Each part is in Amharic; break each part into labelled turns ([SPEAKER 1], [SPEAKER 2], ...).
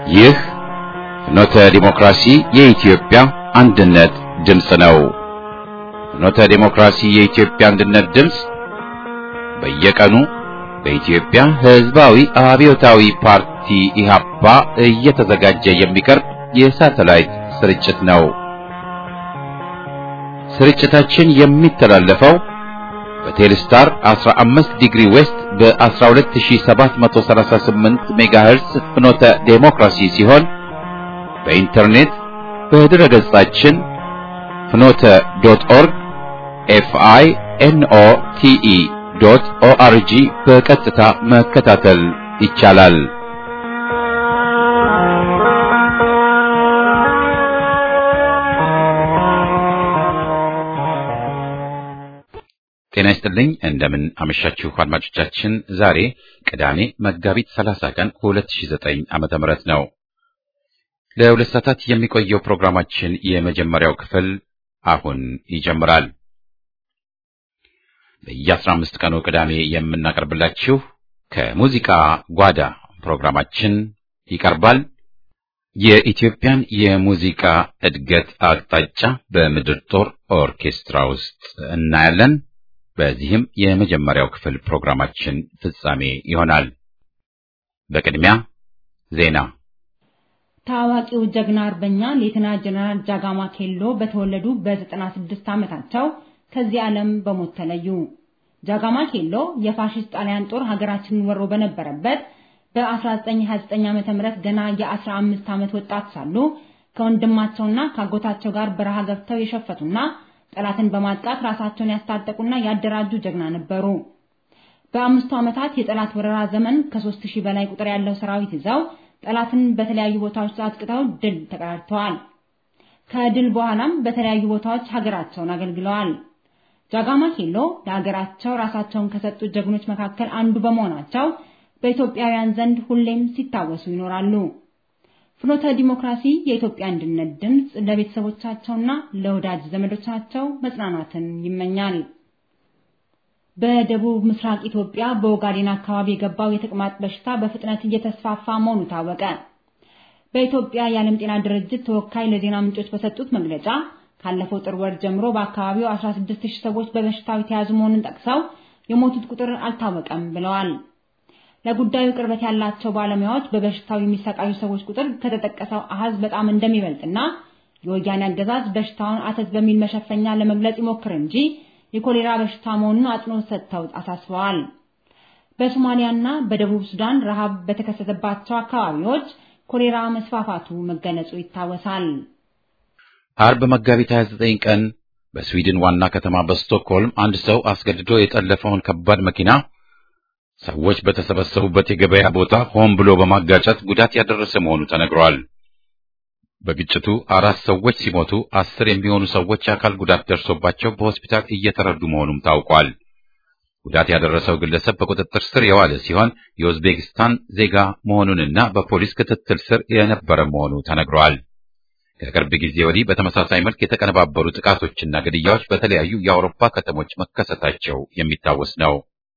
[SPEAKER 1] ይህ ፍኖተ ዲሞክራሲ የኢትዮጵያ አንድነት ድምፅ ነው። ፍኖተ ዲሞክራሲ የኢትዮጵያ አንድነት ድምፅ በየቀኑ በኢትዮጵያ ሕዝባዊ አብዮታዊ ፓርቲ ኢህአፓ እየተዘጋጀ የሚቀርብ የሳተላይት ስርጭት ነው። ስርጭታችን የሚተላለፈው በቴሌስታር 15 ዲግሪ ዌስት በ12738 ሜጋሄርስ ፍኖተ ዴሞክራሲ ሲሆን በኢንተርኔት በድረ ገጻችን ፍኖተ ዶት ኦርግ ኤፍአይ ኤንኦ ቲኢ ዶት ኦአርጂ በቀጥታ መከታተል ይቻላል። ጤና ይስጥልኝ። እንደምን አመሻችሁ አድማጮቻችን። ዛሬ ቅዳሜ መጋቢት 30 ቀን 2009 ዓመተ ምህረት ነው። ለሁለት ሰዓታት የሚቆየው ፕሮግራማችን የመጀመሪያው ክፍል አሁን ይጀምራል። በየ15 ቀኑ ቅዳሜ የምናቀርብላችሁ ከሙዚቃ ጓዳ ፕሮግራማችን ይቀርባል። የኢትዮጵያን የሙዚቃ እድገት አቅጣጫ በምድር ጦር ኦርኬስትራ ውስጥ እናያለን። በዚህም የመጀመሪያው ክፍል ፕሮግራማችን ፍጻሜ ይሆናል። በቅድሚያ ዜና።
[SPEAKER 2] ታዋቂው ጀግና አርበኛ ሌተና ጀነራል ጃጋማ ኬሎ በተወለዱ በ96 ዓመታቸው ከዚህ ዓለም በሞት ተለዩ። ጃጋማ ኬሎ የፋሽስት ጣሊያን ጦር ሀገራችንን ወሮ በነበረበት በ1929 ዓመተ ምህረት ገና የ15 ዓመት ወጣት ሳሉ ከወንድማቸውና ከአጎታቸው ጋር በረሃ ገብተው የሸፈቱና ጠላትን በማጥቃት ራሳቸውን ያስታጠቁና ያደራጁ ጀግና ነበሩ። በአምስቱ ዓመታት የጠላት ወረራ ዘመን ከሦስት ሺህ በላይ ቁጥር ያለው ሰራዊት ይዘው ጠላትን በተለያዩ ቦታዎች አጥቅተው ድል ተቀዳጅተዋል። ከድል በኋላም በተለያዩ ቦታዎች ሀገራቸውን አገልግለዋል። ጃጋማ ኬሎ ለሀገራቸው ራሳቸውን ከሰጡ ጀግኖች መካከል አንዱ በመሆናቸው በኢትዮጵያውያን ዘንድ ሁሌም ሲታወሱ ይኖራሉ። ፍኖተ ዲሞክራሲ የኢትዮጵያ አንድነት ድምፅ ለቤተሰቦቻቸውና ለወዳጅ ዘመዶቻቸው መጽናናትን ይመኛል። በደቡብ ምስራቅ ኢትዮጵያ በኦጋዴን አካባቢ የገባው የተቅማጥ በሽታ በፍጥነት እየተስፋፋ መሆኑ ታወቀ። በኢትዮጵያ የዓለም ጤና ድርጅት ተወካይ ለዜና ምንጮች በሰጡት መግለጫ ካለፈው ጥር ወር ጀምሮ በአካባቢው 16000 ሰዎች በበሽታው የተያዙ መሆኑን ጠቅሰው የሞቱት ቁጥር አልታወቀም ብለዋል። ለጉዳዩ ቅርበት ያላቸው ባለሙያዎች በበሽታው የሚሰቃዩ ሰዎች ቁጥር ከተጠቀሰው አሃዝ በጣም እንደሚበልጥና የወያኔ አገዛዝ በሽታውን አተት በሚል መሸፈኛ ለመግለጽ ይሞክር እንጂ የኮሌራ በሽታ መሆኑን አጽንኦት ሰጥተው አሳስበዋል። በሶማሊያና በደቡብ ሱዳን ረሃብ በተከሰተባቸው አካባቢዎች ኮሌራ መስፋፋቱ መገለጹ ይታወሳል።
[SPEAKER 1] አርብ መጋቢት 29 ቀን በስዊድን ዋና ከተማ በስቶክሆልም አንድ ሰው አስገድዶ የጠለፈውን ከባድ መኪና ሰዎች በተሰበሰቡበት የገበያ ቦታ ሆን ብሎ በማጋጨት ጉዳት ያደረሰ መሆኑ ተነግሯል። በግጭቱ አራት ሰዎች ሲሞቱ አስር የሚሆኑ ሰዎች የአካል ጉዳት ደርሶባቸው በሆስፒታል እየተረዱ መሆኑም ታውቋል። ጉዳት ያደረሰው ግለሰብ በቁጥጥር ስር የዋለ ሲሆን የኡዝቤክስታን ዜጋ መሆኑንና በፖሊስ ክትትል ስር የነበረ መሆኑ ተነግሯል። ከቅርብ ጊዜ ወዲህ በተመሳሳይ መልክ የተቀነባበሩ ጥቃቶችና ግድያዎች በተለያዩ የአውሮፓ ከተሞች መከሰታቸው የሚታወስ ነው።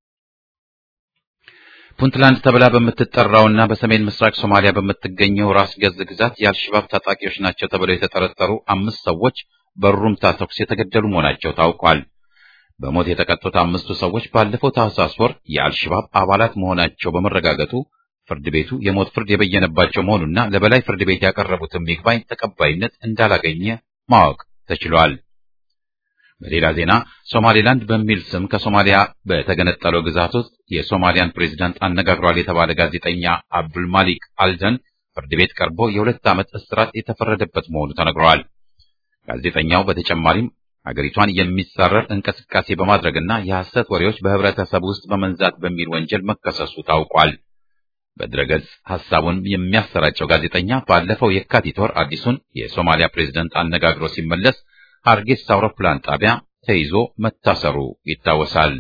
[SPEAKER 1] ፑንትላንድ ተብላ በምትጠራውና በሰሜን ምስራቅ ሶማሊያ በምትገኘው ራስ ገዝ ግዛት የአልሸባብ ታጣቂዎች ናቸው ተብለው የተጠረጠሩ አምስት ሰዎች በሩምታ ተኩስ የተገደሉ መሆናቸው ታውቋል። በሞት የተቀጡት አምስቱ ሰዎች ባለፈው ታህሳስ ወር የአልሸባብ አባላት መሆናቸው በመረጋገጡ ፍርድ ቤቱ የሞት ፍርድ የበየነባቸው መሆኑና ለበላይ ፍርድ ቤት ያቀረቡትን ይግባኝ ተቀባይነት እንዳላገኘ ማወቅ ተችሏል። በሌላ ዜና ሶማሌላንድ በሚል ስም ከሶማሊያ በተገነጠለው ግዛት ውስጥ የሶማሊያን ፕሬዝዳንት አነጋግሯል የተባለ ጋዜጠኛ አብዱልማሊክ አልደን ፍርድ ቤት ቀርቦ የሁለት ዓመት እስራት የተፈረደበት መሆኑ ተነግሯል። ጋዜጠኛው በተጨማሪም ሀገሪቷን የሚጻረር እንቅስቃሴ በማድረግና የሐሰት ወሬዎች በህብረተሰብ ውስጥ በመንዛት በሚል ወንጀል መከሰሱ ታውቋል። በድረገጽ ሐሳቡን የሚያሰራጨው ጋዜጠኛ ባለፈው የካቲት ወር አዲሱን የሶማሊያ ፕሬዝዳንት አነጋግሮ ሲመለስ ሃርጌሳ አውሮፕላን ጣቢያ ተይዞ መታሰሩ ይታወሳል።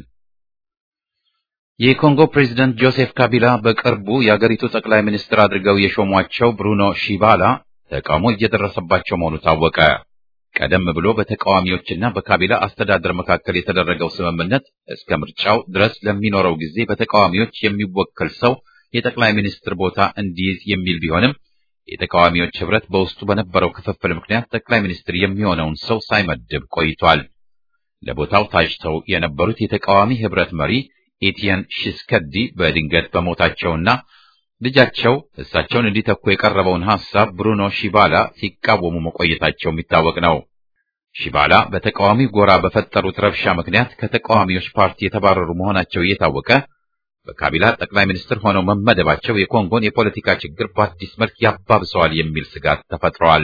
[SPEAKER 1] የኮንጎ ፕሬዝዳንት ጆሴፍ ካቢላ በቅርቡ የአገሪቱ ጠቅላይ ሚኒስትር አድርገው የሾሟቸው ብሩኖ ሺባላ ተቃውሞ እየደረሰባቸው መሆኑ ታወቀ። ቀደም ብሎ በተቃዋሚዎችና በካቢላ አስተዳደር መካከል የተደረገው ስምምነት እስከ ምርጫው ድረስ ለሚኖረው ጊዜ በተቃዋሚዎች የሚወከል ሰው የጠቅላይ ሚኒስትር ቦታ እንዲይዝ የሚል ቢሆንም የተቃዋሚዎች ህብረት በውስጡ በነበረው ክፍፍል ምክንያት ጠቅላይ ሚኒስትር የሚሆነውን ሰው ሳይመድብ ቆይቷል። ለቦታው ታጭተው የነበሩት የተቃዋሚ ህብረት መሪ ኤቲየን ሺስከዲ በድንገት በሞታቸውና ልጃቸው እሳቸውን እንዲተኩ የቀረበውን ሐሳብ ብሩኖ ሺባላ ሲቃወሙ መቆየታቸው የሚታወቅ ነው። ሺባላ በተቃዋሚ ጎራ በፈጠሩት ረብሻ ምክንያት ከተቃዋሚዎች ፓርቲ የተባረሩ መሆናቸው እየታወቀ በካቢላ ጠቅላይ ሚኒስትር ሆነው መመደባቸው የኮንጎን የፖለቲካ ችግር በአዲስ መልክ ያባብሰዋል የሚል ስጋት ተፈጥሯል።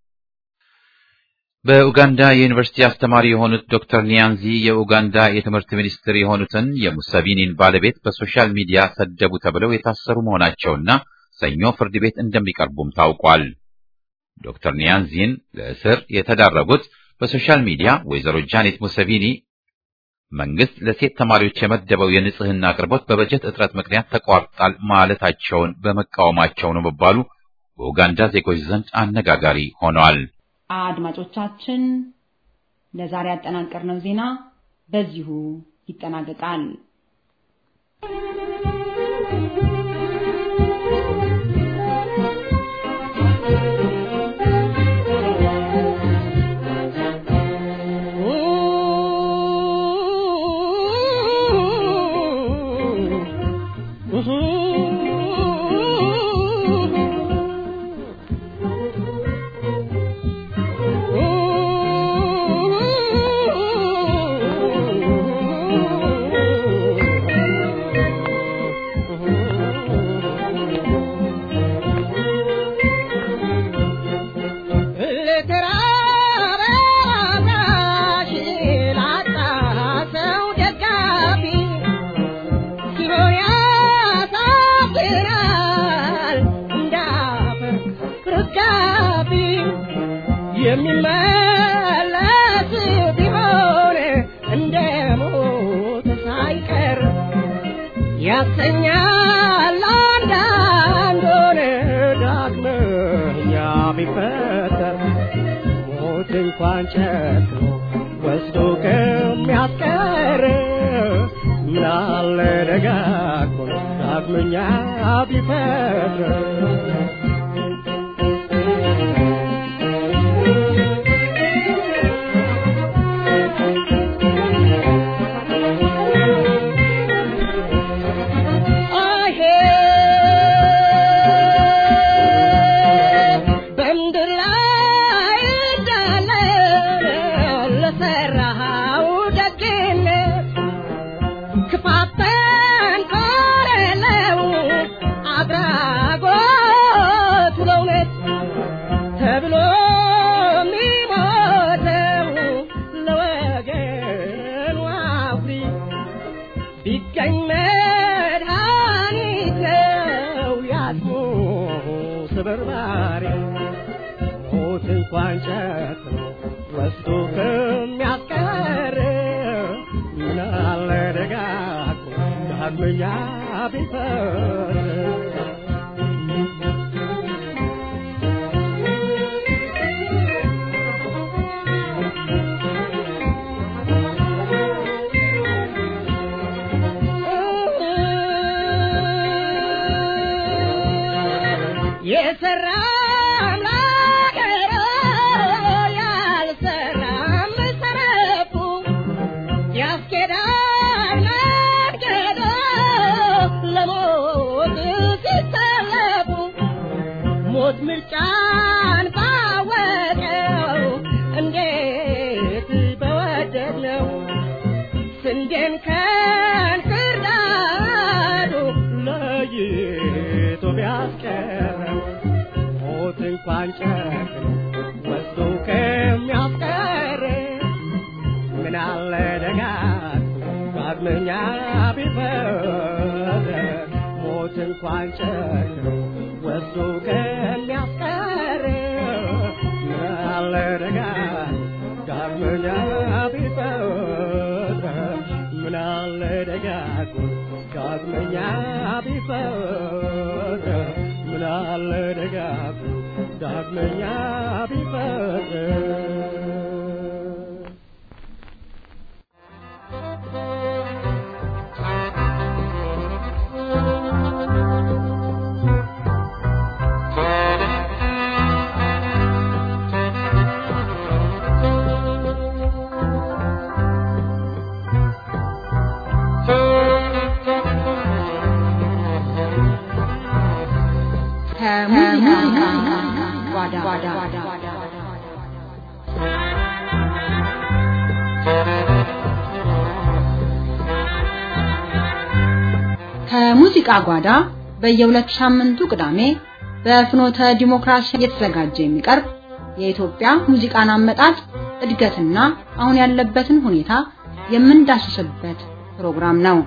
[SPEAKER 1] በኡጋንዳ የዩኒቨርሲቲ አስተማሪ የሆኑት ዶክተር ኒያንዚ የኡጋንዳ የትምህርት ሚኒስትር የሆኑትን የሙሰቪኒን ባለቤት በሶሻል ሚዲያ ሰደቡ ተብለው የታሰሩ መሆናቸውና ሰኞ ፍርድ ቤት እንደሚቀርቡም ታውቋል። ዶክተር ኒያንዚን ለእስር የተዳረጉት በሶሻል ሚዲያ ወይዘሮ ጃኔት ሙሰቪኒ መንግስት ለሴት ተማሪዎች የመደበው የንጽህና አቅርቦት በበጀት እጥረት ምክንያት ተቋርጧል ማለታቸውን በመቃወማቸው ነው መባሉ በኡጋንዳ ዜጎች ዘንድ አነጋጋሪ ሆኗል።
[SPEAKER 2] አድማጮቻችን ለዛሬ ያጠናቀርነው ዜና በዚሁ ይጠናቀቃል።
[SPEAKER 3] የሚመለስ ቢሆን እንደ ሞት ሳይቀር ያሰኛል አንዳንዶን ዳግመኛ ቢፈጠር ሞት እንኳን ጨክኖ ወስዶ ከሚያስቀር ምናለ ደጋግሞ ዳግመኛ ቢፈጥር እንኳን ጨክኖ ወስዶ ከሚያስቀር ምናለ ደጋግሞ ዳግመኛ ቢፈር የሰራ ሞት ምርጫን ባወቀው እንዴት በወደድ ነው ስንዴን ከእንክርዳዱ ለይቶ ቢያስቀረው ሞት እንኳን ጨክኖ ወስዶ ከሚያስቀር ምናለ ደጋግሞ ዳግመኛ ቢፈር ሞት እንኳን ጨክኖ ወስዶ ከሚያስቀር ምናለ ደጋግሞ ዳግመኛ ቢፈር ምናለ ደጋግሞ ዳግመኛ ቢፈር ምናለ ደጋግሞ ዳግመኛ ቢፈር
[SPEAKER 2] ከሙዚቃ ጓዳ ከሙዚቃ ጓዳ በየሁለት ሳምንቱ ቅዳሜ በፍኖተ ዲሞክራሲ እየተዘጋጀ የሚቀርብ የኢትዮጵያ ሙዚቃን አመጣጥ እድገትና አሁን ያለበትን ሁኔታ የምንዳስስበት ፕሮግራም ነው።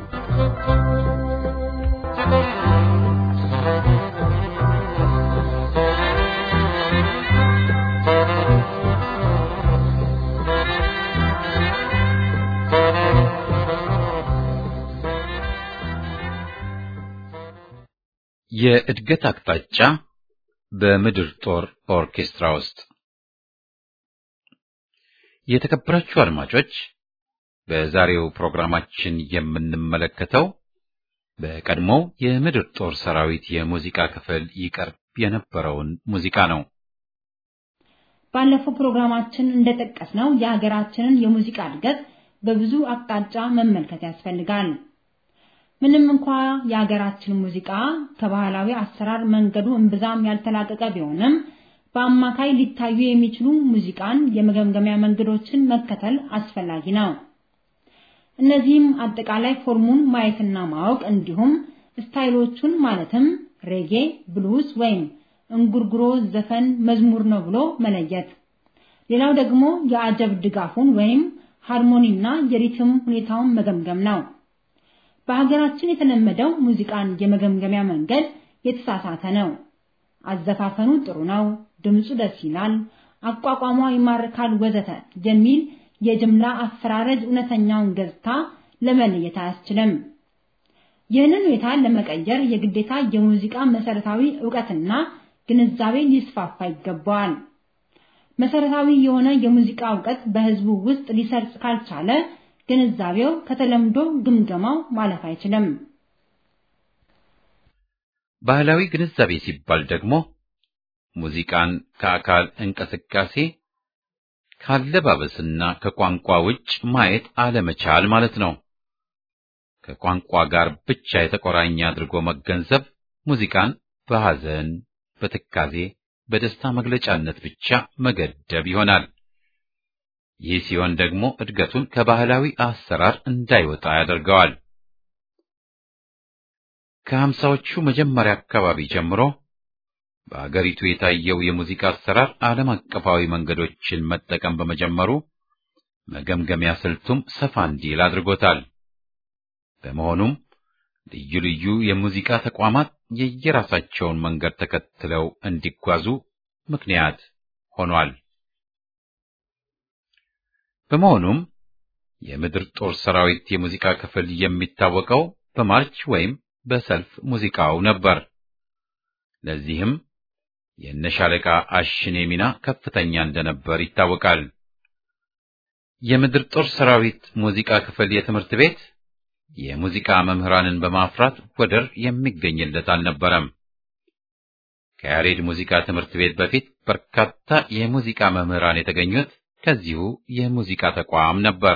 [SPEAKER 1] የእድገት አቅጣጫ በምድር ጦር ኦርኬስትራ ውስጥ የተከበራችሁ አድማጮች በዛሬው ፕሮግራማችን የምንመለከተው በቀድሞው የምድር ጦር ሰራዊት የሙዚቃ ክፍል ይቀርብ የነበረውን ሙዚቃ ነው።
[SPEAKER 2] ባለፈው ፕሮግራማችን እንደጠቀስነው የሀገራችንን የሙዚቃ እድገት በብዙ አቅጣጫ መመልከት ያስፈልጋል። ምንም እንኳ የሀገራችን ሙዚቃ ከባህላዊ አሰራር መንገዱ እምብዛም ያልተላቀቀ ቢሆንም በአማካይ ሊታዩ የሚችሉ ሙዚቃን የመገምገሚያ መንገዶችን መከተል አስፈላጊ ነው። እነዚህም አጠቃላይ ፎርሙን ማየትና ማወቅ እንዲሁም ስታይሎቹን ማለትም ሬጌ፣ ብሉስ ወይም እንጉርጉሮ ዘፈን መዝሙር ነው ብሎ መለየት። ሌላው ደግሞ የአጀብ ድጋፉን ወይም ሃርሞኒና የሪትም ሁኔታውን መገምገም ነው። በሀገራችን የተለመደው ሙዚቃን የመገምገሚያ መንገድ የተሳሳተ ነው። አዘፋፈኑ ጥሩ ነው፣ ድምፁ ደስ ይላል፣ አቋቋሟ ይማርካል፣ ወዘተ የሚል የጅምላ አፈራረጅ እውነተኛውን ገጽታ ለመለየት አያስችልም። ይህንን ሁኔታ ለመቀየር የግዴታ የሙዚቃ መሰረታዊ ዕውቀትና ግንዛቤ ሊስፋፋ ይገባዋል። መሰረታዊ የሆነ የሙዚቃ ዕውቀት በህዝቡ ውስጥ ሊሰርጽ ካልቻለ ግንዛቤው ከተለምዶ ግምገማው ማለፍ አይችልም።
[SPEAKER 1] ባህላዊ ግንዛቤ ሲባል ደግሞ ሙዚቃን ከአካል እንቅስቃሴ ካለባበስና ከቋንቋ ውጭ ማየት አለመቻል ማለት ነው። ከቋንቋ ጋር ብቻ የተቆራኘ አድርጎ መገንዘብ ሙዚቃን በሐዘን፣ በትካዜ፣ በደስታ መግለጫነት ብቻ መገደብ ይሆናል። ይህ ሲሆን ደግሞ እድገቱን ከባህላዊ አሰራር እንዳይወጣ ያደርገዋል። ከሀምሳዎቹ መጀመሪያ አካባቢ ጀምሮ በአገሪቱ የታየው የሙዚቃ አሰራር ዓለም አቀፋዊ መንገዶችን መጠቀም በመጀመሩ መገምገሚያ ስልቱም ሰፋ እንዲል አድርጎታል። በመሆኑም ልዩ ልዩ የሙዚቃ ተቋማት የየራሳቸውን መንገድ ተከትለው እንዲጓዙ ምክንያት ሆኗል። በመሆኑም የምድር ጦር ሰራዊት የሙዚቃ ክፍል የሚታወቀው በማርች ወይም በሰልፍ ሙዚቃው ነበር። ለዚህም የነሻለቃ አሽኔ ሚና ከፍተኛ እንደነበር ይታወቃል። የምድር ጦር ሰራዊት ሙዚቃ ክፍል የትምህርት ቤት የሙዚቃ መምህራንን በማፍራት ወደር የሚገኝለት አልነበረም። ከያሬድ ሙዚቃ ትምህርት ቤት በፊት በርካታ የሙዚቃ መምህራን የተገኙት ከዚሁ የሙዚቃ ተቋም ነበር።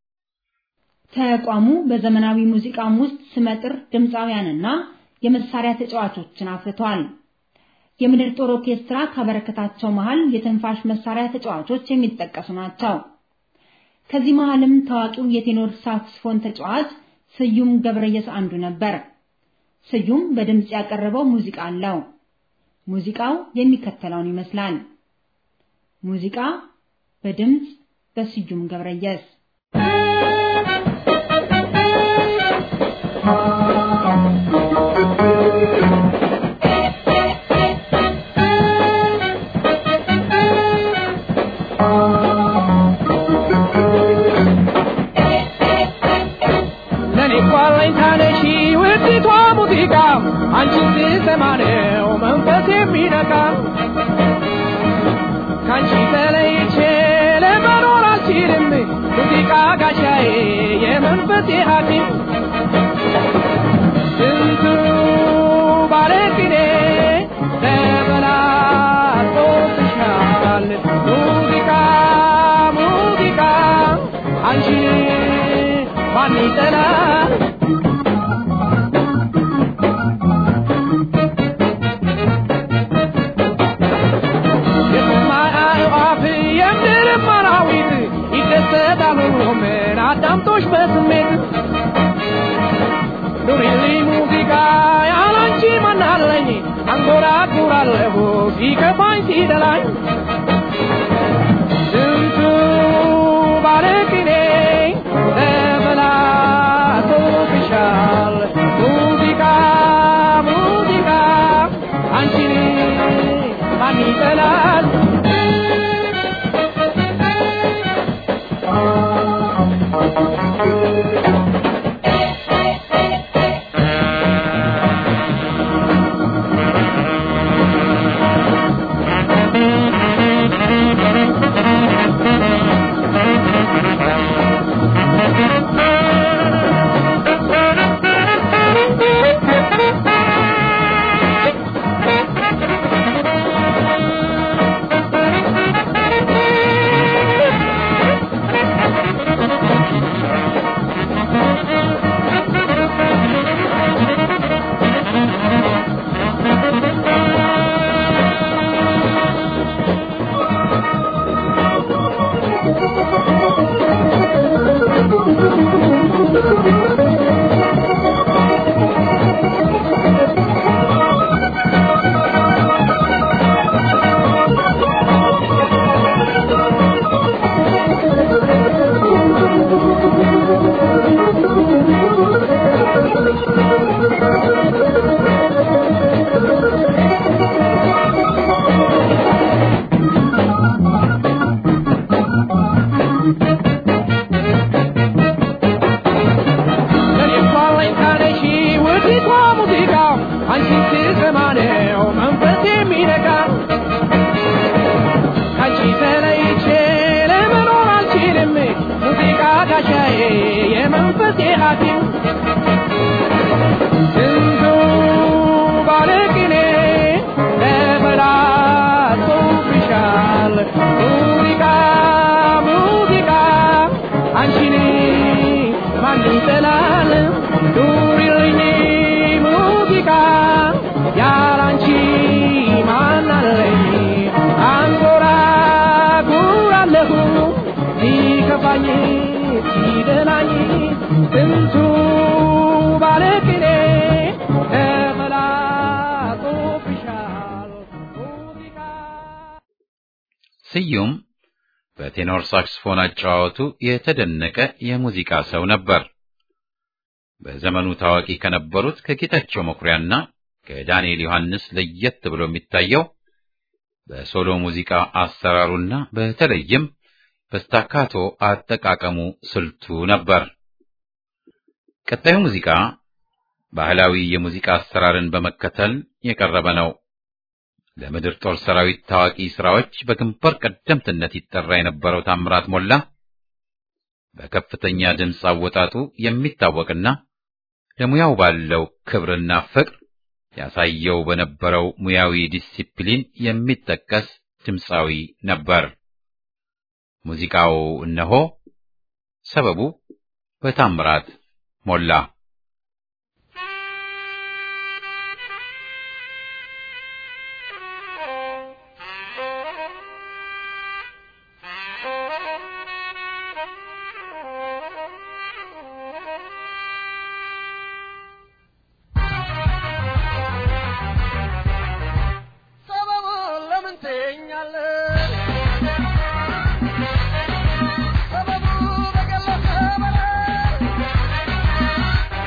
[SPEAKER 2] ተቋሙ በዘመናዊ ሙዚቃም ውስጥ ስመጥር ድምፃውያንና የመሳሪያ ተጫዋቾችን አፍርቷል። የምድር ጦር ኦርኬስትራ ካበረከታቸው መሃል የትንፋሽ መሳሪያ ተጫዋቾች የሚጠቀሱ ናቸው። ከዚህ መሃልም ታዋቂው የቴኖር ሳክስፎን ተጫዋች ስዩም ገብረየስ አንዱ ነበር። ስዩም በድምጽ ያቀረበው ሙዚቃ አለው። ሙዚቃው የሚከተለውን ይመስላል። ሙዚቃ በድምጽ በስዩም ገብረየስ
[SPEAKER 3] አንቺን ስሰማ ነው መንፈስ የሚነካ ከአንቺ ተለይቼ ለመኖር አልችልም ሙዚቃ ጋሻዬ የመንፈሴ ሐኪም ስንቱ ባለቅኔ ተበላጦብሻል ሙዚቃ ሙዚቃ አንቺን ማን ይጠላል አንጎራጉራለሁ ሲከፋኝ ሲደላኝ ስንቱ ባለቅኔ ተበላሽቶብሻል ሙዚቃ ሙዚቃ አንቺን ማን ይጠላል ለኔቷ አለኝታነሽ ውዲቷ ሙዚቃ አንቺን ስሰማ ነው መንፈስ የሚነካ ካንቺ ተለይቼ ለመኖር አልችልም ሙዚቃ ጋሻዬ የመንፈሴ ሐኪም ስንቱ ባለቅኔ ተበላሽቶብሻል ሙዚቃ ሙዚቃ አንቺን ማን ይጠላል ኑሪልኝ ሙዚቃ ያላንቺ ማን አለኝ አንጎራጉራለሁ ሲከፋኝ ሲደላኝ ስንቱ ባለቅኔ ተበላሽቶብሻል ሙዚቃ
[SPEAKER 1] ስዩም በቴኖር ሳክስፎን አጨዋወቱ የተደነቀ የሙዚቃ ሰው ነበር። በዘመኑ ታዋቂ ከነበሩት ከጌታቸው መኩሪያና ከዳንኤል ዮሐንስ ለየት ብሎ የሚታየው በሶሎ ሙዚቃ አሰራሩና በተለይም በስታካቶ አጠቃቀሙ ስልቱ ነበር። ቀጣዩ ሙዚቃ ባህላዊ የሙዚቃ አሰራርን በመከተል የቀረበ ነው። ለምድር ጦር ሰራዊት ታዋቂ ስራዎች በግንባር ቀደምትነት ይጠራ የነበረው ታምራት ሞላ በከፍተኛ ድምፅ አወጣጡ የሚታወቅና ለሙያው ባለው ክብርና ፍቅር ያሳየው በነበረው ሙያዊ ዲሲፕሊን የሚጠቀስ ድምፃዊ ነበር። ሙዚቃው እነሆ ሰበቡ በታምራት ሞላ።
[SPEAKER 3] ሰበቡን ለምን ትይኛለህ? ሰበቡ በገለጸ በላይ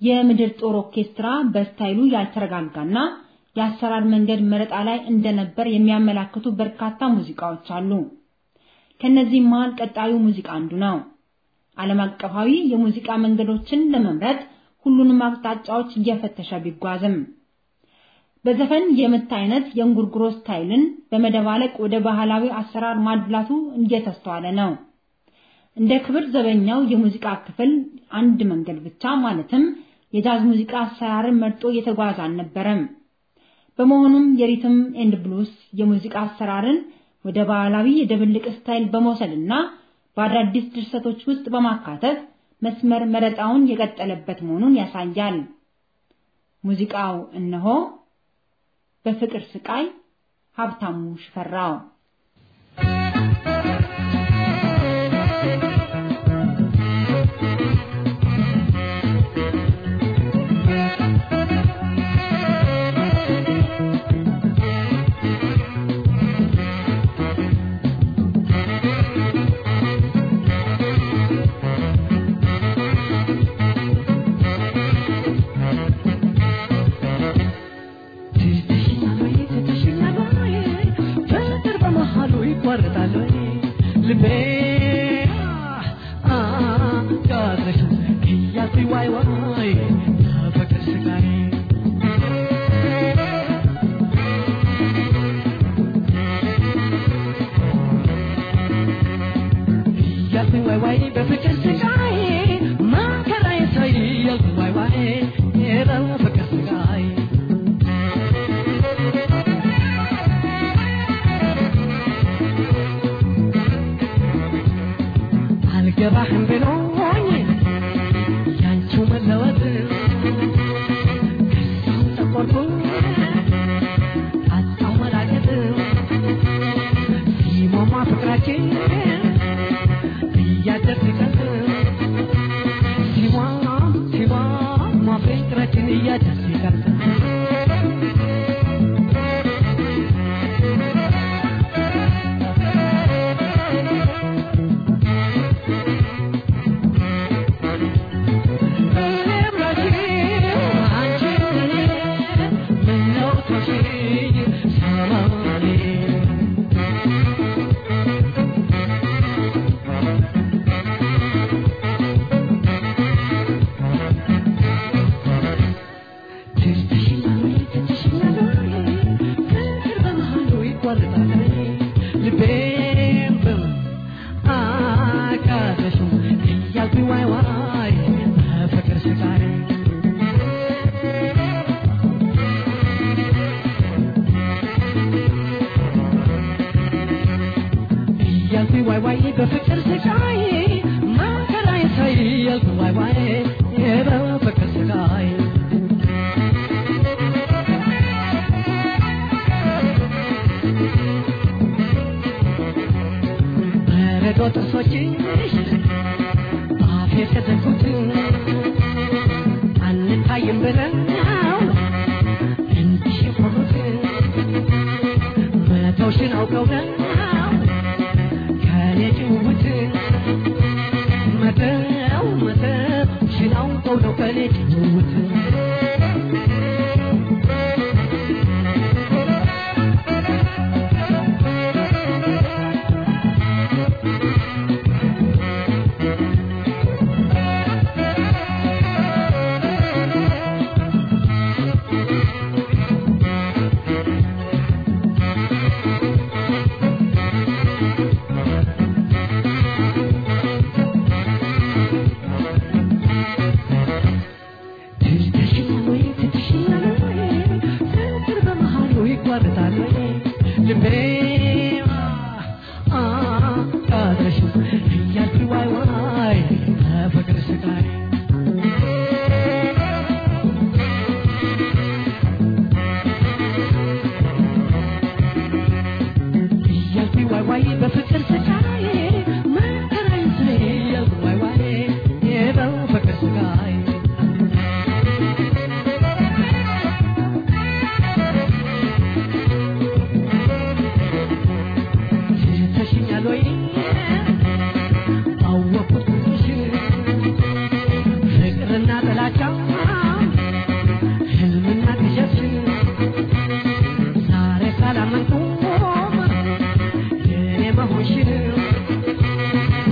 [SPEAKER 2] የምድር ጦር ኦርኬስትራ በስታይሉ ያልተረጋጋና የአሰራር መንገድ መረጣ ላይ እንደነበር የሚያመላክቱ በርካታ ሙዚቃዎች አሉ። ከነዚህም መሃል ቀጣዩ ሙዚቃ አንዱ ነው። ዓለም አቀፋዊ የሙዚቃ መንገዶችን ለመምረጥ ሁሉንም አቅጣጫዎች እየፈተሸ ቢጓዝም በዘፈን የምት አይነት የእንጉርጉሮ ስታይልን በመደባለቅ ወደ ባህላዊ አሰራር ማድላቱ እየተስተዋለ ነው። እንደ ክብር ዘበኛው የሙዚቃ ክፍል አንድ መንገድ ብቻ ማለትም የጃዝ ሙዚቃ አሰራርን መርጦ የተጓዘ አልነበረም። በመሆኑም የሪትም ኤንድ ብሉስ የሙዚቃ አሰራርን ወደ ባህላዊ የድብልቅ ስታይል በመውሰድና በአዳዲስ ድርሰቶች ውስጥ በማካተት መስመር መረጣውን የቀጠለበት መሆኑን ያሳያል። ሙዚቃው እነሆ በፍቅር ስቃይ ሀብታሙ ሽፈራው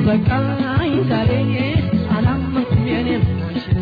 [SPEAKER 3] በቃኝ ዛሬ አላመንኩም የኔም አንቺን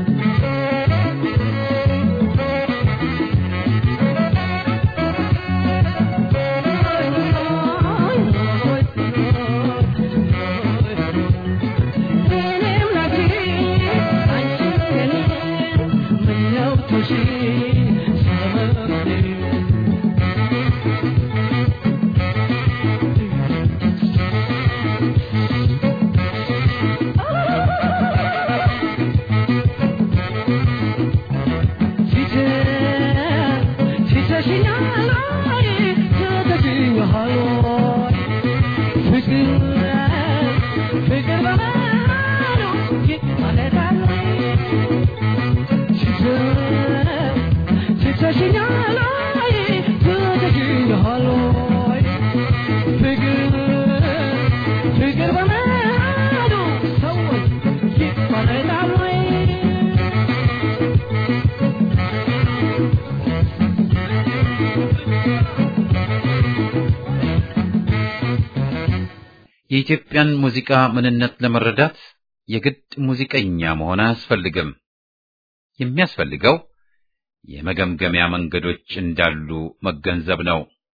[SPEAKER 1] የኢትዮጵያን ሙዚቃ ምንነት ለመረዳት የግድ ሙዚቀኛ መሆን አያስፈልግም። የሚያስፈልገው የመገምገሚያ መንገዶች እንዳሉ መገንዘብ ነው።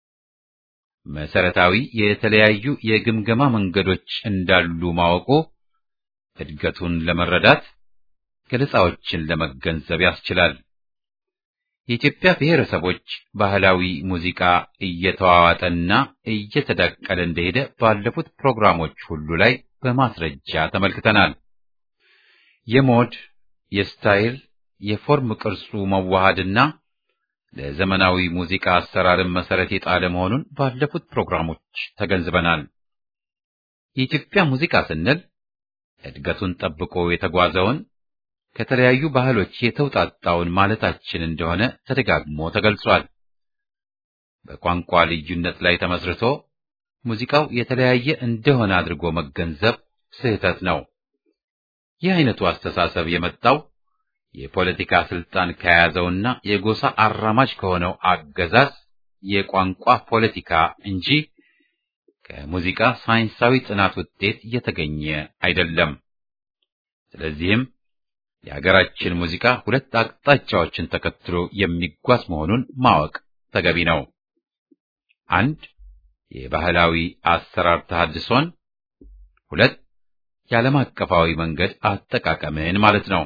[SPEAKER 1] መሰረታዊ የተለያዩ የግምገማ መንገዶች እንዳሉ ማወቁ እድገቱን ለመረዳት ገለጻዎችን ለመገንዘብ ያስችላል። የኢትዮጵያ ብሔረሰቦች ባህላዊ ሙዚቃ እየተዋዋጠና እየተዳቀለ እንደሄደ ባለፉት ፕሮግራሞች ሁሉ ላይ በማስረጃ ተመልክተናል። የሞድ፣ የስታይል፣ የፎርም ቅርጹ መዋሃድና ለዘመናዊ ሙዚቃ አሰራርን መሰረት የጣለ መሆኑን ባለፉት ፕሮግራሞች ተገንዝበናል። የኢትዮጵያ ሙዚቃ ስንል እድገቱን ጠብቆ የተጓዘውን ከተለያዩ ባህሎች የተውጣጣውን ማለታችን እንደሆነ ተደጋግሞ ተገልጿል። በቋንቋ ልዩነት ላይ ተመስርቶ ሙዚቃው የተለያየ እንደሆነ አድርጎ መገንዘብ ስህተት ነው። ይህ አይነቱ አስተሳሰብ የመጣው የፖለቲካ ስልጣን ከያዘውና የጎሳ አራማጅ ከሆነው አገዛዝ የቋንቋ ፖለቲካ እንጂ ከሙዚቃ ሳይንሳዊ ጥናት ውጤት የተገኘ አይደለም። ስለዚህም የሀገራችን ሙዚቃ ሁለት አቅጣጫዎችን ተከትሎ የሚጓዝ መሆኑን ማወቅ ተገቢ ነው። አንድ የባህላዊ አሰራር ተሐድሶን፣ ሁለት የዓለም አቀፋዊ መንገድ አጠቃቀምን ማለት ነው።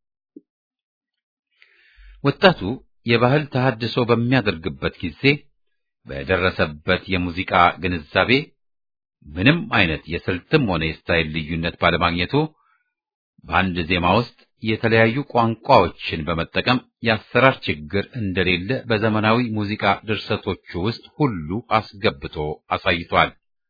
[SPEAKER 1] ወጣቱ የባህል ተሐድሶ በሚያደርግበት ጊዜ በደረሰበት የሙዚቃ ግንዛቤ ምንም አይነት የስልትም ሆነ የስታይል ልዩነት ባለማግኘቱ በአንድ ዜማ ውስጥ የተለያዩ ቋንቋዎችን በመጠቀም የአሰራር ችግር እንደሌለ በዘመናዊ ሙዚቃ ድርሰቶቹ ውስጥ ሁሉ አስገብቶ አሳይቷል።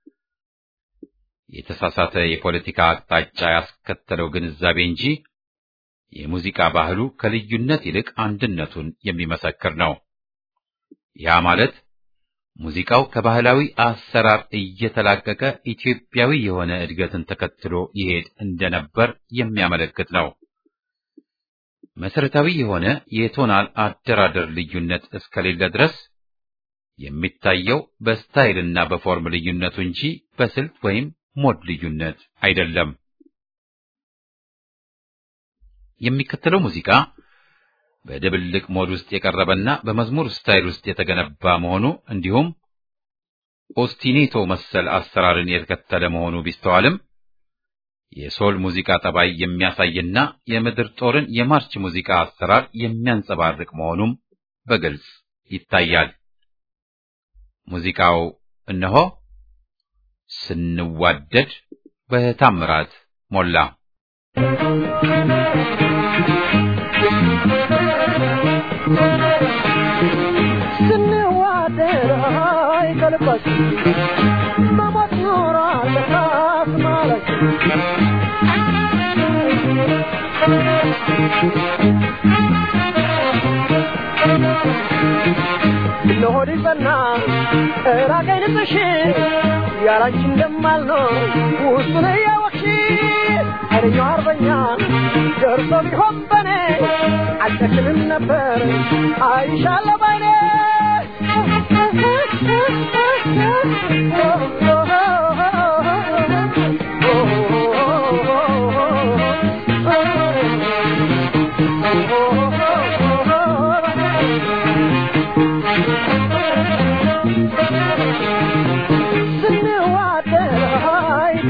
[SPEAKER 1] የተሳሳተ የፖለቲካ አቅጣጫ ያስከተለው ግንዛቤ እንጂ የሙዚቃ ባህሉ ከልዩነት ይልቅ አንድነቱን የሚመሰክር ነው። ያ ማለት ሙዚቃው ከባህላዊ አሰራር እየተላቀቀ ኢትዮጵያዊ የሆነ እድገትን ተከትሎ ይሄድ እንደነበር የሚያመለክት ነው። መሰረታዊ የሆነ የቶናል አደራደር ልዩነት እስከሌለ ድረስ የሚታየው በስታይልና በፎርም ልዩነቱ እንጂ በስልት ወይም ሞድ ልዩነት አይደለም። የሚከተለው ሙዚቃ በድብልቅ ሞድ ውስጥ የቀረበና በመዝሙር ስታይል ውስጥ የተገነባ መሆኑ እንዲሁም ኦስቲኔቶ መሰል አሰራርን የተከተለ መሆኑ ቢስተዋልም የሶል ሙዚቃ ጠባይ የሚያሳይና የምድር ጦርን የማርች ሙዚቃ አሰራር የሚያንጸባርቅ መሆኑም በግልጽ ይታያል። ሙዚቃው እነሆ ስንዋደድ በታምራት ሞላ።
[SPEAKER 3] ስንዋደድ አይ ከልባችን መሞት ኖራለህ ማለት ለሆድ ይጸና ራቀኝ ልብሽ ያላንቺ እንደማልኖር ውስጡን እያወቅሽ ኃይለኛው አርበኛ ደርሶ ቢሆን በኔ አልጨክንም ነበር አይሻለሁ ባይኔ Oh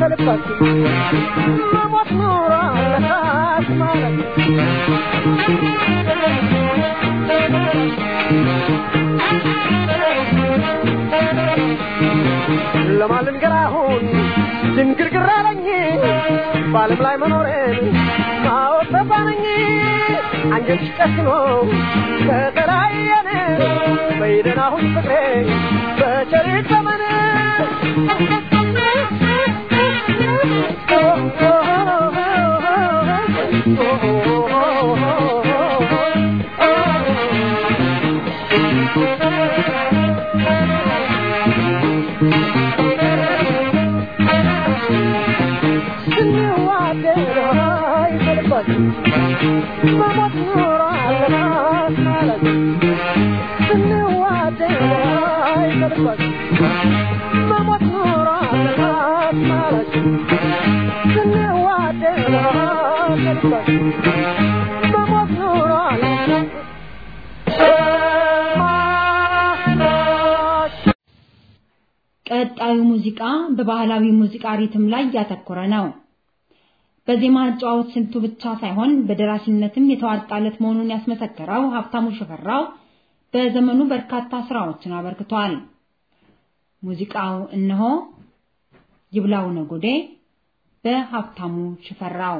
[SPEAKER 3] ከልባችን መሞት ኑሮ አለካት ማለት ለማን ልንገር አሁን ድንግርግር አለኝ በዓለም ላይ መኖሬን ማወቅ ተሳነኝ አንጀትሽ ጨክኖ ከተለያየን በይደን አሁን ፍቅሬ በቸሪት ዘመን ስንዋደድ አይፈልባችሁ መሞት ኑሮ አለናት ማለት ስንዋደድ አይፈልባችሁ መሞት ኑሮ አለናት ማለት ስንዋደድ አይፈልባችሁ መሞት ኑሮ አለናት
[SPEAKER 2] ቀጣዩ ሙዚቃ በባህላዊ ሙዚቃ ሪትም ላይ ያተኮረ ነው። በዜማ አጨዋወት ስልቱ ብቻ ሳይሆን በደራሲነትም የተዋጣለት መሆኑን ያስመሰከረው ሀብታሙ ሽፈራው በዘመኑ በርካታ ስራዎችን አበርክቷል። ሙዚቃው እነሆ ይብላው ነጎዴ በሀብታሙ ሽፈራው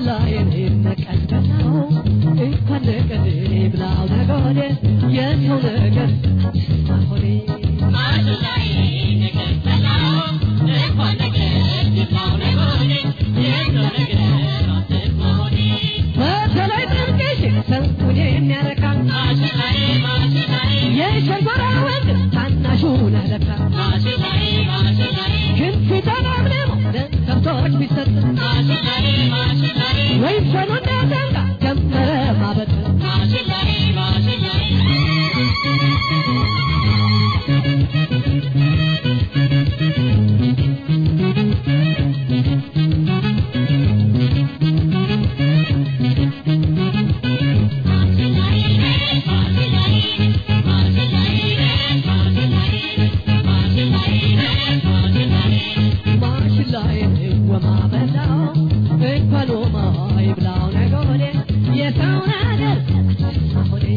[SPEAKER 4] ማሽላዬን ነቀልበላው እንኳን ነቀል ብላው ነገ የሰው ነገር ሆኔ በተለይ ጥንቅሽ ሰውን የሚያረካ የሸንኮራ ወንድ ታናሹ ነለካ ክንፍ ተናምነው ለከብቶች ቢሰጥ ወይ ሰኑና ዘንጋ ጀመረ ማበጥ ማሽላዬን ወማበላው እንኳን ወማ ይብላው ነገ የሰው ነገር ሆኔ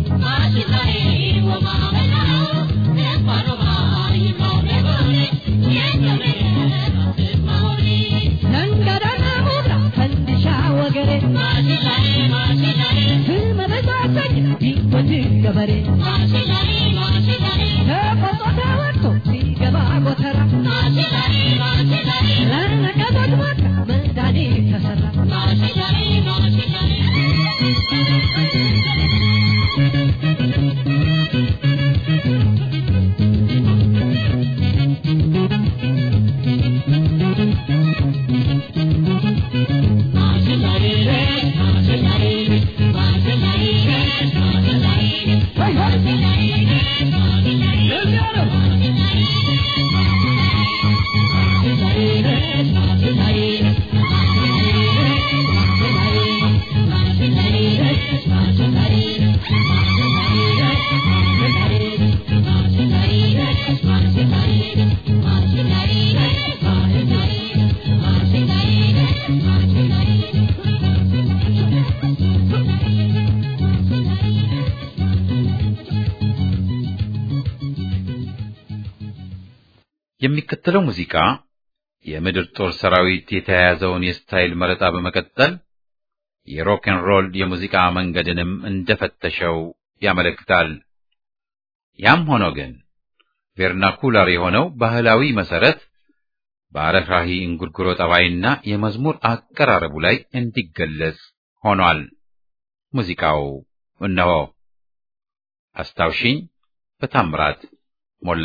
[SPEAKER 4] ዘንገዳና ሙላ ፈንዲሻ ወገሬ ስመ በዛዘኝ ቢወድ ገበሬ ተቆጦ ተወጥቶ ሲገባ ጎተራ ለነቀዞች ሞት መድኃኒት ተሰራ
[SPEAKER 1] የሚከተለው ሙዚቃ የምድር ጦር ሰራዊት የተያያዘውን የስታይል መረጣ በመቀጠል የሮክን ሮል የሙዚቃ መንገድንም እንደፈተሸው ያመለክታል። ያም ሆኖ ግን ቬርናኩላር የሆነው ባህላዊ መሰረት በአረፍራሂ እንጉርጉሮ ጠባይና የመዝሙር አቀራረቡ ላይ እንዲገለጽ ሆኗል። ሙዚቃው እነሆ አስታውሽኝ በታምራት ሞላ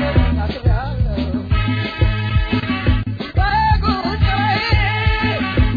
[SPEAKER 3] በጉዳይ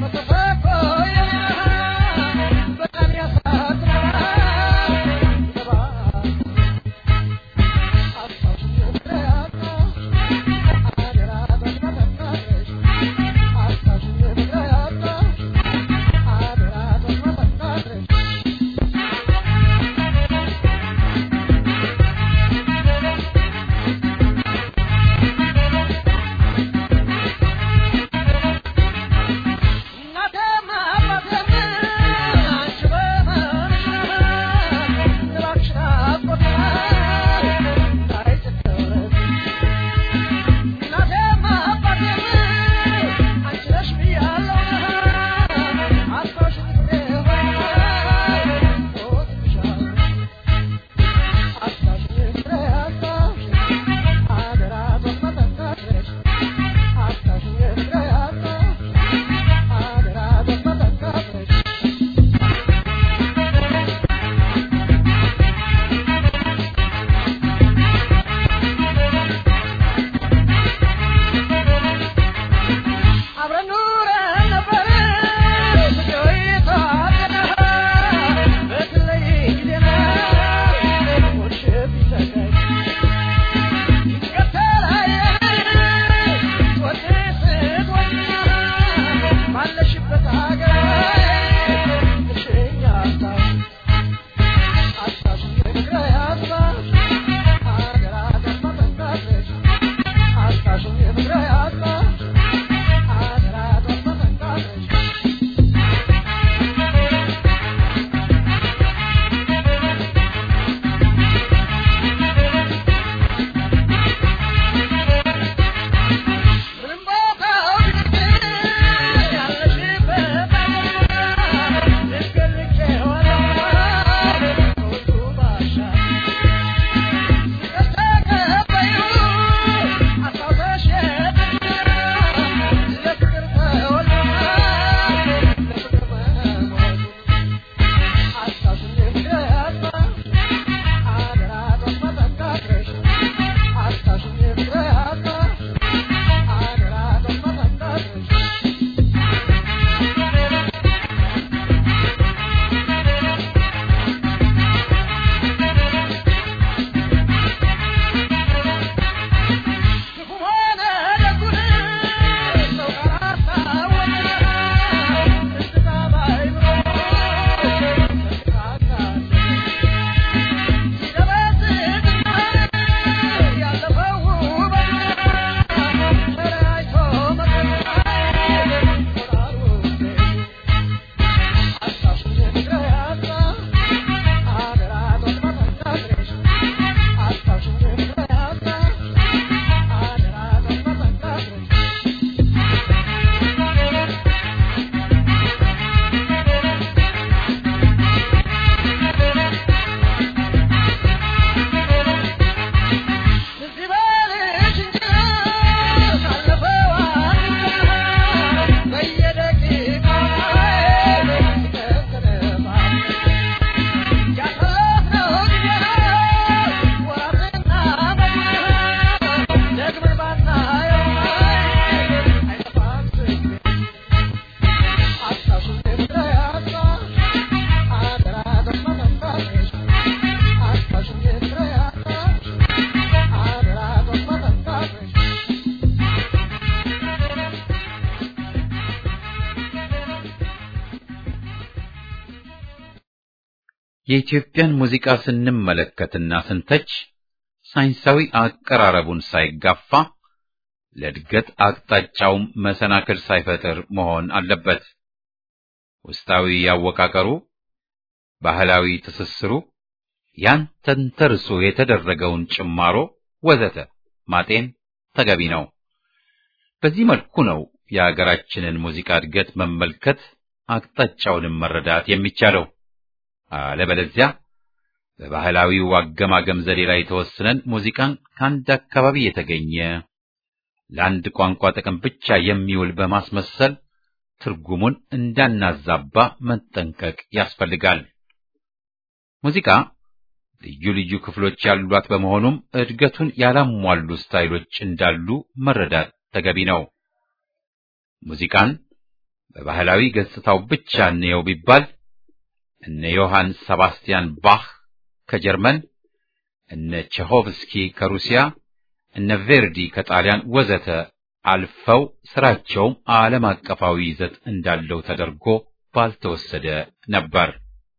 [SPEAKER 1] የኢትዮጵያን ሙዚቃ ስንመለከትና ስንተች ሳይንሳዊ አቀራረቡን ሳይጋፋ ለእድገት አቅጣጫውም መሰናክል ሳይፈጥር መሆን አለበት። ውስጣዊ አወቃቀሩ፣ ባህላዊ ትስስሩ፣ ያን ተንተርሶ የተደረገውን ጭማሮ ወዘተ ማጤን ተገቢ ነው። በዚህ መልኩ ነው የሀገራችንን ሙዚቃ እድገት መመልከት አቅጣጫውንም መረዳት የሚቻለው። አለበለዚያ በባህላዊው አገማገም ዘዴ ላይ ተወስነን ሙዚቃን ከአንድ አካባቢ የተገኘ ለአንድ ቋንቋ ጥቅም ብቻ የሚውል በማስመሰል ትርጉሙን እንዳናዛባ መጠንቀቅ ያስፈልጋል። ሙዚቃ ልዩ ልዩ ክፍሎች ያሏት በመሆኑም እድገቱን ያላሟሉ ስታይሎች እንዳሉ መረዳት ተገቢ ነው። ሙዚቃን በባህላዊ ገጽታው ብቻ እንየው ቢባል እነ ዮሐን ሰባስቲያን ባህ ከጀርመን፣ እነ ቼሆቭስኪ ከሩሲያ፣ እነ ቬርዲ ከጣሊያን ወዘተ አልፈው ስራቸውም ዓለም አቀፋዊ ይዘት እንዳለው ተደርጎ ባልተወሰደ ነበር።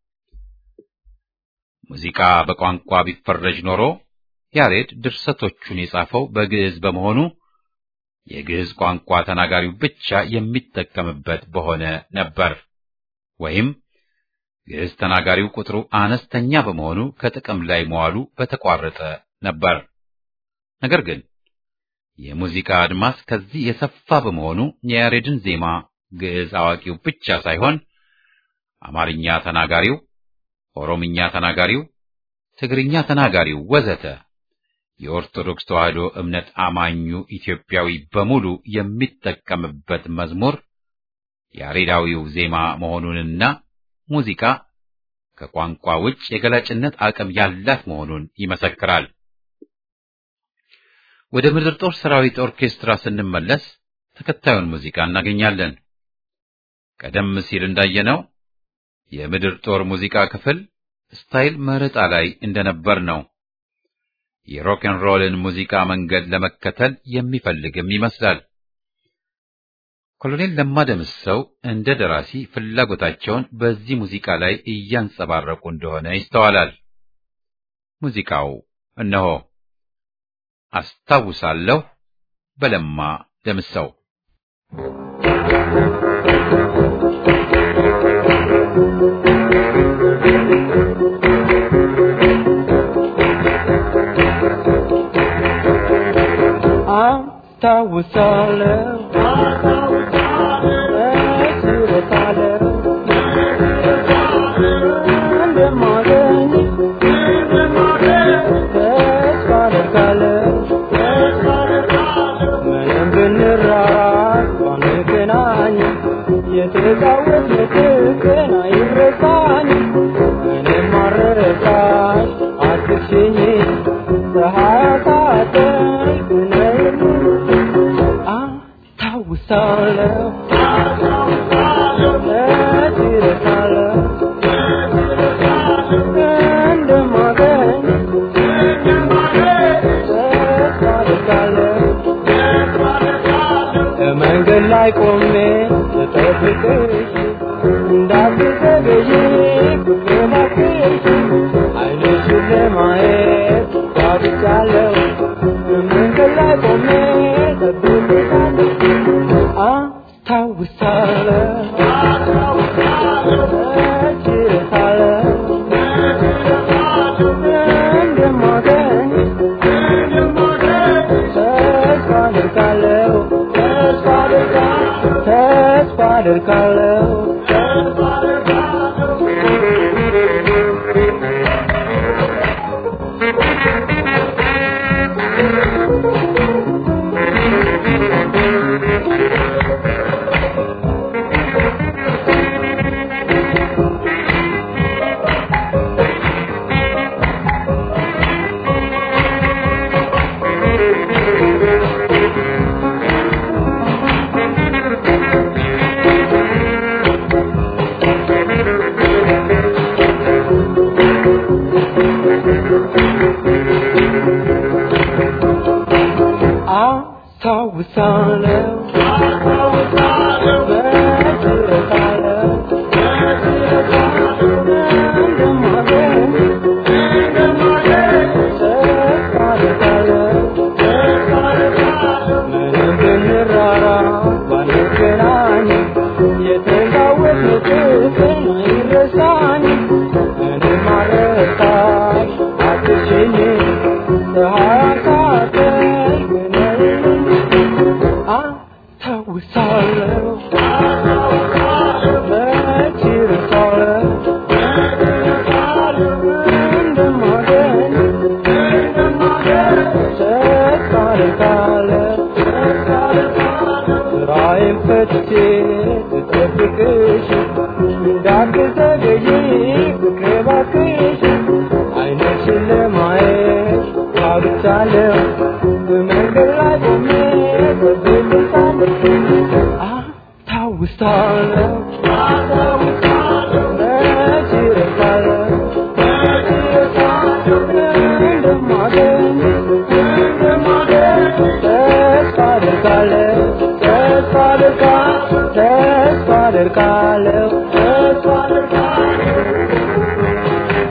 [SPEAKER 1] ሙዚቃ በቋንቋ ቢፈረጅ ኖሮ ያሬድ ድርሰቶቹን የጻፈው በግዕዝ በመሆኑ የግዕዝ ቋንቋ ተናጋሪው ብቻ የሚጠቀምበት በሆነ ነበር። ወይም ግዕዝ ተናጋሪው ቁጥሩ አነስተኛ በመሆኑ ከጥቅም ላይ መዋሉ በተቋረጠ ነበር። ነገር ግን የሙዚቃ አድማስ ከዚህ የሰፋ በመሆኑ የያሬድን ዜማ ግዕዝ አዋቂው ብቻ ሳይሆን አማርኛ ተናጋሪው፣ ኦሮምኛ ተናጋሪው፣ ትግርኛ ተናጋሪው ወዘተ የኦርቶዶክስ ተዋሕዶ እምነት አማኙ ኢትዮጵያዊ በሙሉ የሚጠቀምበት መዝሙር ያሬዳዊው ዜማ መሆኑንና ሙዚቃ ከቋንቋ ውጭ የገላጭነት አቅም ያላት መሆኑን ይመሰክራል። ወደ ምድር ጦር ሰራዊት ኦርኬስትራ ስንመለስ ተከታዩን ሙዚቃ እናገኛለን። ቀደም ሲል እንዳየነው የምድር ጦር ሙዚቃ ክፍል ስታይል መረጣ ላይ እንደነበር ነው። የሮክን ሮልን ሙዚቃ መንገድ ለመከተል የሚፈልግም ይመስላል። ኮሎኔል ለማ ደምሰው እንደ ደራሲ ፍላጎታቸውን በዚህ ሙዚቃ ላይ እያንጸባረቁ እንደሆነ ይስተዋላል። ሙዚቃው እነሆ አስታውሳለሁ በለማ ደምሰው
[SPEAKER 3] አስታውሳለሁ እረሳለሁ እንደማገኝ ተስፋ አደርጋለሁ ምንም ብንራራቅ ባንገናኝ የተጫወትነው ቀን አይረሳኝም ምንም አልረሳሽ አትሽኝ ፀሐይ አሳጠኝ ብነይም አስታውሳለሁ እረሳለሁ እንደማገኝ ተስፋ አደርጋለሁ መንገድ ላይ ቆሜ ስጠብቅሽ እንዳትዘገይ ፍቅሬ እባክሽ ዓይንሽን ለማየት ጓጉቻለሁ መንገድ ላይ ቆሜ ጠብቅሻለሁ አስታውሳለሁ እረሳለሁ እንደማገኝ ተስፋ አደርጋለሁ ተስፋ አደርጋለሁ ተስፋ አደርጋለሁ አስታውሳለሁ እረሳለሁ እንደማገኝ ረሳሽ አትችኝ ፀሐይ አሳደርግነኝ አስታውሳለሁ መች ረሳለሁ እንደማገኝ ተስፋ አደርጋለሁ ስራዬን ፈትቼ ልጠብቅሽ እንዳትዘገይ ፍቅሬ እባክሽ ዓይንሽን ለማየት ጓጉቻለሁ በመንገድ ላይ ቆሜ ጠብቅሻለሁ አስታውሳለሁ መች እረሳለሁ እንደማገኝ ተስፋ አደርጋለሁ ተስፋ አደርጋለሁ ተስፋ አደርጋለሁ ተስፋ አደርጋለሁ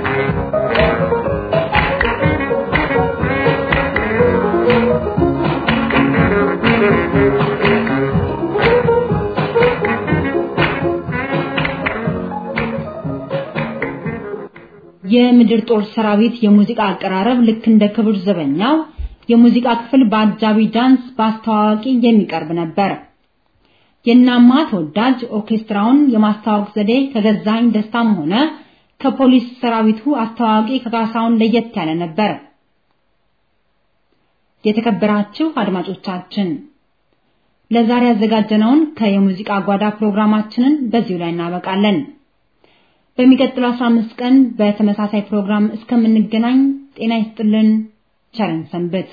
[SPEAKER 2] የምድር ጦር ሰራዊት የሙዚቃ አቀራረብ ልክ እንደ ክብር ዘበኛው የሙዚቃ ክፍል በአጃቢ ዳንስ በአስተዋዋቂ የሚቀርብ ነበር። የናማ ተወዳጅ ኦርኬስትራውን የማስተዋወቅ ዘዴ ከገዛኝ ደስታም ሆነ ከፖሊስ ሰራዊቱ አስተዋዋቂ ከጋሳውን ለየት ያለ ነበር። የተከበራችሁ አድማጮቻችን ለዛሬ ያዘጋጀነውን ከየሙዚቃ ጓዳ ፕሮግራማችንን በዚሁ ላይ እናበቃለን። በሚቀጥለው 15 ቀን በተመሳሳይ ፕሮግራም እስከምንገናኝ ጤና ይስጥልን፣ ቸርን ሰንብት።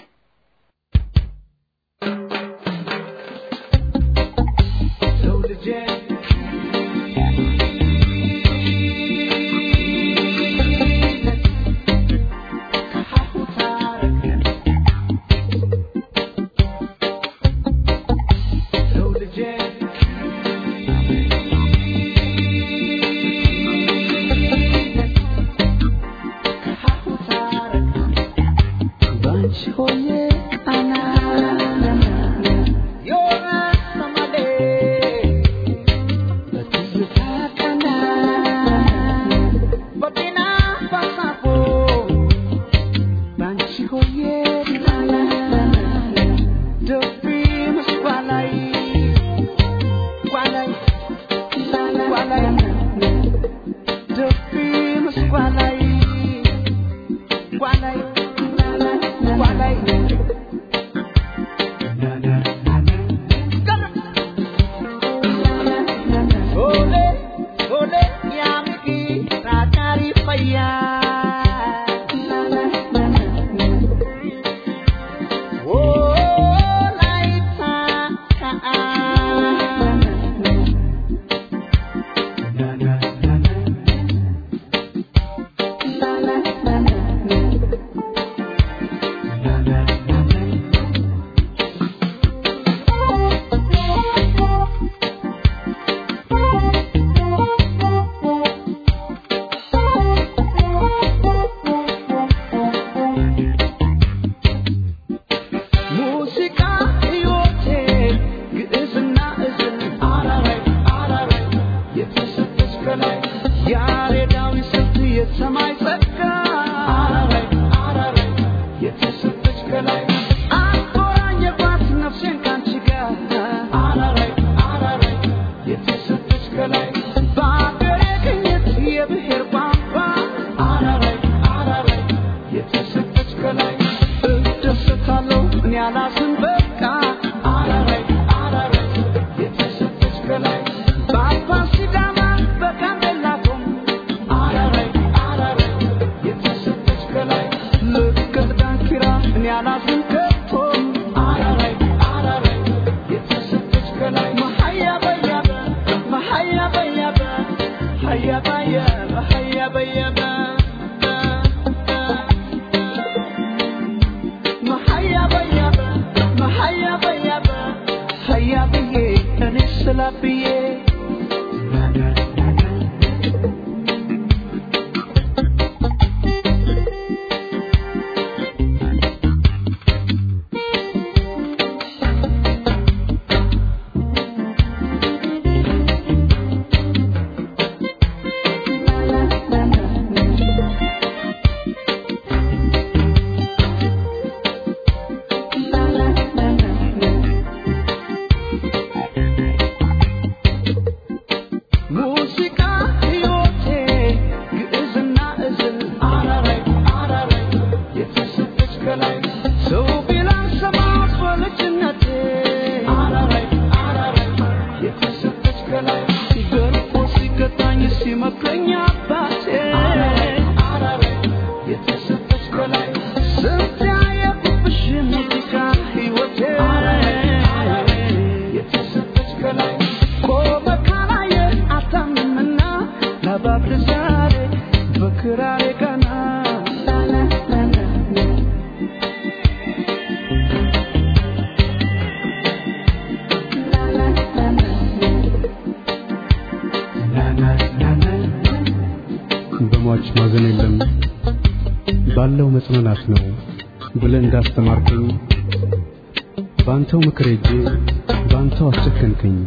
[SPEAKER 5] ባለው መጽናናት ነው ብለህ እንዳስተማርከኝ ባንተው ምክር ሄጄ ባንተው አስጨከንከኝ።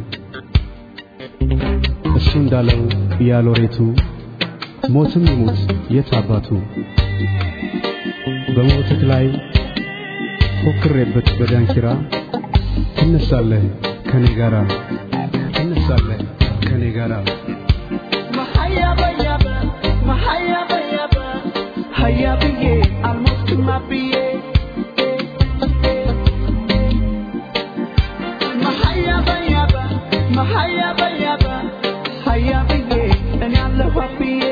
[SPEAKER 5] እሱ እንዳለው ያሎሬቱ ሞትም ይሙት የት አባቱ በሞትህ ላይ ፎክሬበት በዳንኪራ ትነሳለህ ከኔ ጋራ ትነሳለህ ከኔ ጋራ
[SPEAKER 3] Haya biye, almost my biye. Mahaya bayaba, mahaya bayaba, haya biye, and I love what biye.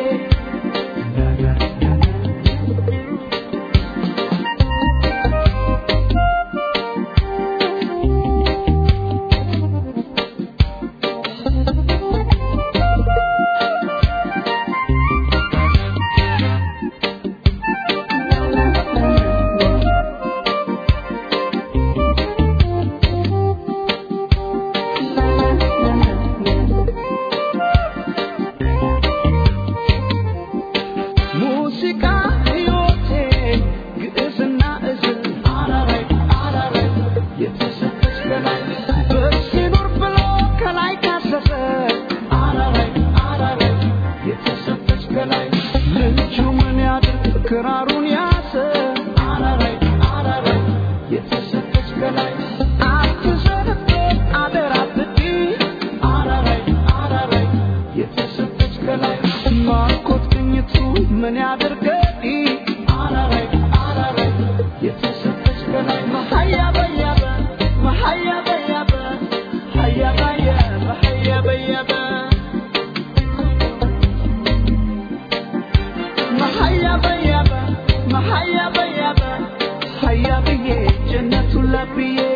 [SPEAKER 3] ሙዚቃ ሕይወቴ ግዕዝና እዝል አራራይ አራራይ የተሰጠች በላይ በሲኖር ብሎ ከላይ ካሰሰ አራራይ አራራይ የተሰጠች በላይ ልጁ ምን ያድርግ ክራሩን ያዘ አራራይ አራራይ የተሰጠች በላይ አትዘንበት አደራ ብዲ አራራይ አራራይ የተሰጠች ከላይ ማርኮት ቅኝቱ ምን ያድርገኝ አራራይ አራራይ የተሰጠች ከላይ መሀያ በያበ መሀያ በያበ ሀያ በያበ ሀያ በያበ መሀያ በያበ መሀያ በያበ ሀያ ብዬ ጀነቱን ለብዬ